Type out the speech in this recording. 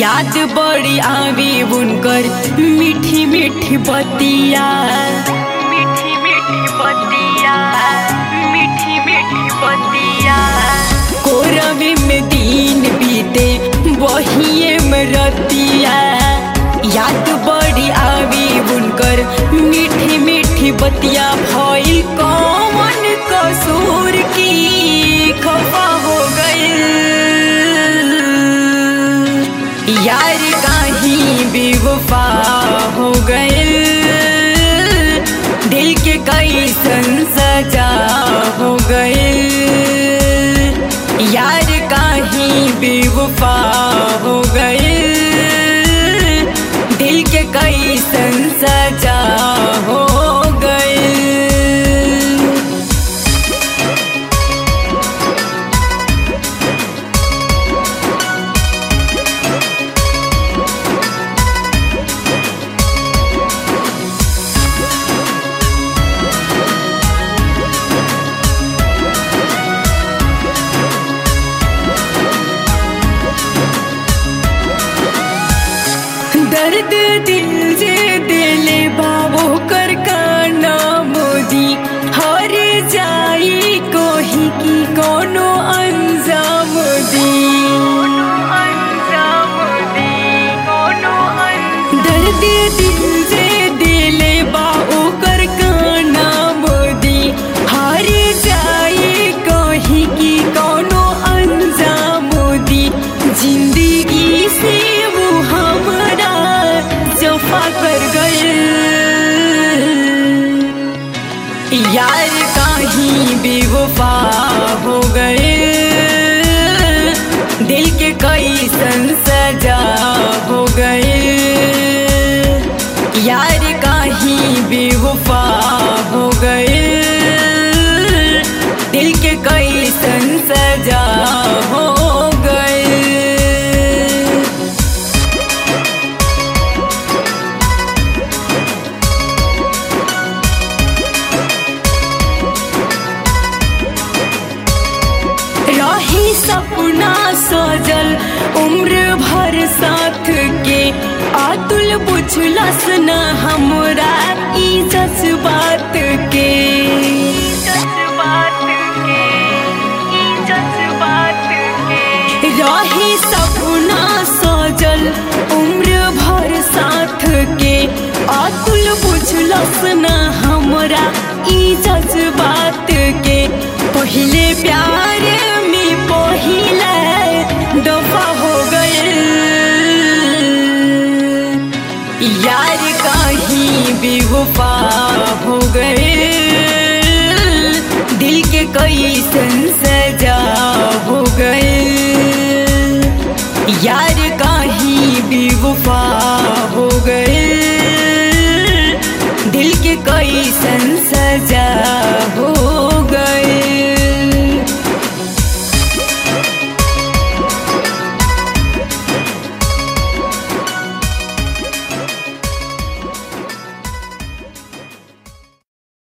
याद बड़ी आवी उनकर मीठी मीठी बतिया मीठी मीठी बतिया मीठी मीठी बतिया कोरवे में दिन बीते वही में रतिया याद बड़ी आवी उनकर मीठी मीठी बतिया भइल कौन कसूर की खफा हो गई यार कहीं बेवफा हो गए दिल के कई सजा हो गए यार कहीं बेवफा हो गए दिल के कई सजा हो गए दर्द दिल जे दिले बाबो कर काना मोदी हर जाई कोही की कोनो अंजाम दी दर्द दिल जे दिले बाबो कर काना मोदी हर जाई कोही की कोनो अंजाम दी जिंदगी से वो हमारा जफा कर गए यार कहीं बेवफा हो गए दिल के कई सजा हो गए यार कहीं बेवफा हो गए दिल के कई सजा हो गए रही सपना सजल उम्र भर साथ के आतुल बुझलस न हमरा ई जज्बात के रही सपना सजल उम्र भर साथ के आतुल बुझलस न हमरा ई जज्बात के पहले प्यार में पहले दफा हो गए यार कहीं बेवफा हो गए दिल के कई सजा हो गए यार कहीं बेवफा